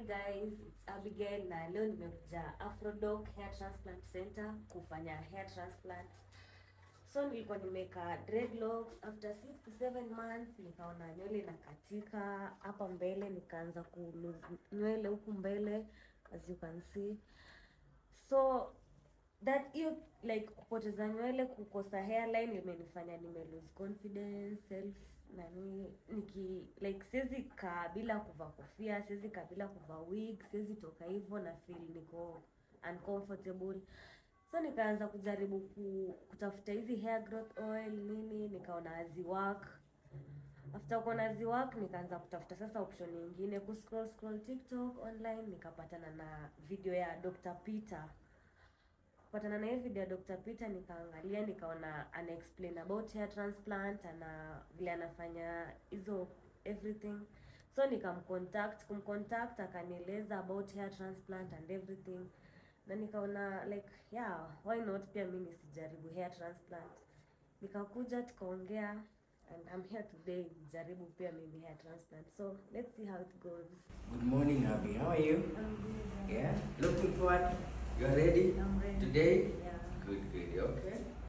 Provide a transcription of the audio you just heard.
guys, it's Abigail na leo nimekuja Afrodoc Hair Transplant Center kufanya hair transplant. So nilikuwa nimeka dreadlocks after 6 to 7 months nikaona nywele inakatika hapa mbele nikaanza ku lose nywele huku mbele as you can see. So that hiyo like kupoteza nywele kukosa hairline imenifanya nime lose confidence self nani niki like siwezi kaa bila kuvaa kofia siwezi kaa bila kuvaa wig siwezi toka hivyo na feel niko uncomfortable so nikaanza kujaribu ku, kutafuta hizi hair growth oil nini nikaona haziwork after kuona haziwork nikaanza kutafuta sasa option nyingine ku scroll scroll tiktok online nikapatana na video ya Dr. Peter kupatana na hii video ya Dr. Peter nikaangalia nikaona ana explain about hair transplant ana vile anafanya hizo everything so nikamcontact kumcontact akanieleza about hair transplant and everything na nikaona like yeah why not pia mi nisijaribu hair transplant nikakuja tukaongea and I'm here today jaribu pia mimi hair transplant so let's see how it goes Good morning, Abby. How are you? I'm good. Yeah. Looking forward. You are ready? I'm ready. Today? Yeah. Good, good. Okay.